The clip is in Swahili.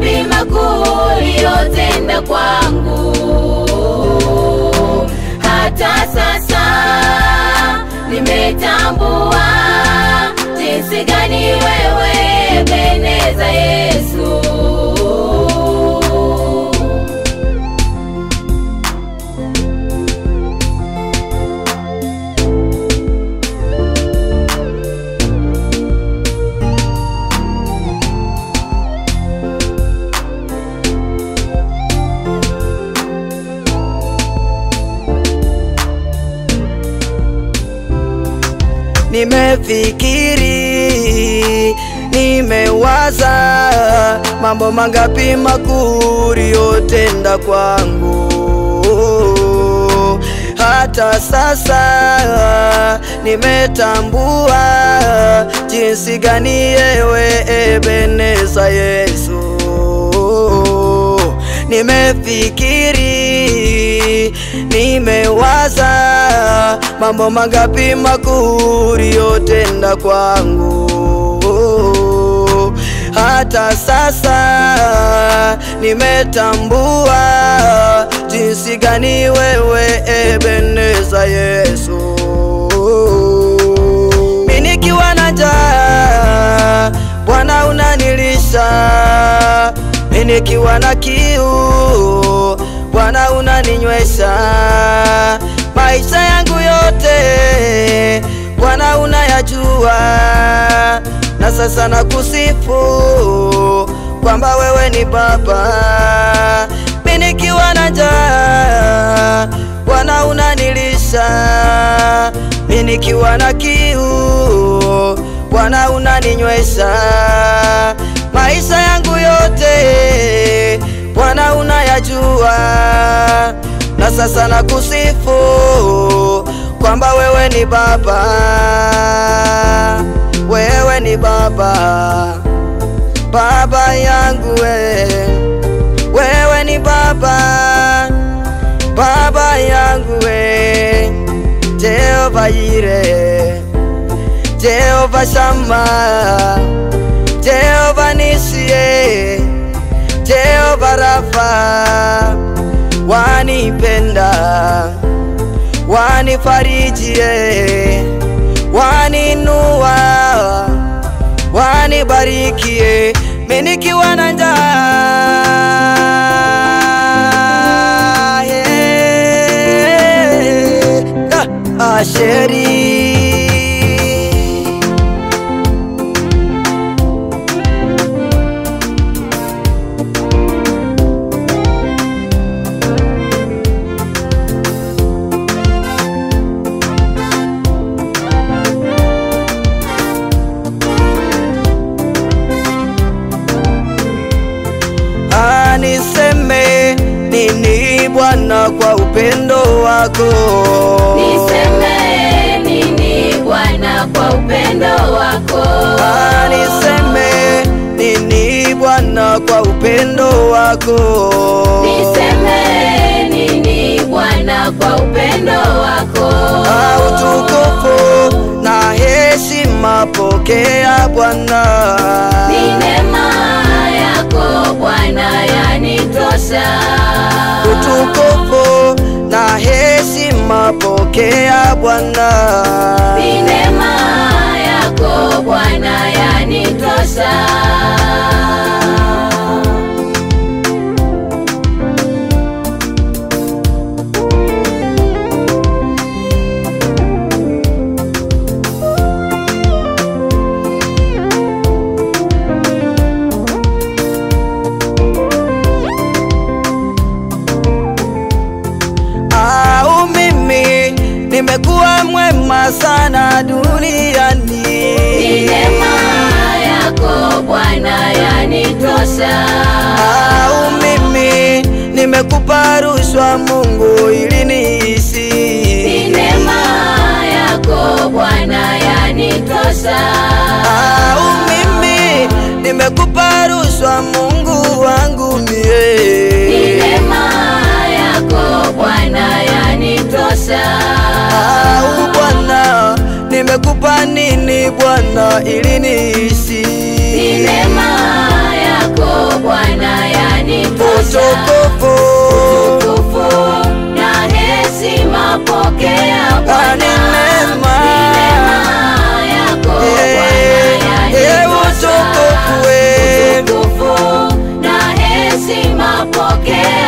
mangapi makuu uliyotenda kwangu. Hata sasa nimetambua jinsi gani wewe Ebeneza Yesu. Nimefikiri, nimewaza mambo mangapi makuu uliyotenda kwangu. Hata sasa nimetambua jinsi gani yewe Ebeneza Yesu. Nimefikiri, nimewaza mambo mangapi makuu uliyotenda kwangu. Hata sasa nimetambua jinsi gani wewe Ebeneza Yesu. Mimi nikiwa na njaa, Bwana unanilisha mimi nikiwa na kiu, Bwana unaninywesha. Maisha yangu yote Bwana unayajua, na sasa nakusifu kwamba wewe ni Baba. Mimi nikiwa na njaa, Bwana unanilisha. Mimi nikiwa na kiu, Bwana unaninywesha maisha yangu yote Bwana unayajua, na sasa nakusifu kwamba wewe ni Baba, wewe ni Baba, Baba yangu we, wewe ni Baba, Baba yangu we, Jehova Yire, Jehova Shama Jehova nisie, Jehova Rafa, wanipenda, wanifarijie, waninua, wanibarikie, mimi nikiwa na njaa yeah. Ah, Asheri Niseme nini Bwana kwa upendo wako? Niseme nini Bwana kwa upendo wako? Ah, niseme nini Bwana kwa upendo wako? Niseme nini Bwana kwa upendo wako? Ah, utukufu na heshima pokea Bwana. Ni neema yako Bwana yanitosha. Utukufu na heshima pokea Bwana. Ni neema yako Bwana yanitosha. Au mimi nimekuwa mwema sana duniani. Ni neema yako Bwana yanitosha. Au mimi nimekupa rushwa Mungu ili niishi. Ni neema yako Bwana yanitosha. Au mimi nimekupa rushwa Mungu wangu Ni mie. neema yako Bwana yanitosha. Au Bwana nimekupa nini Bwana ili niishi. Ni neema yako yako Bwana yanitosha. utukufu Utukufu na heshima pokea Ah, Bwana. ni neema. Ni neema yako Eh, Bwana eh, yanitosha. utukufu, eh. Utukufu na heshima pokea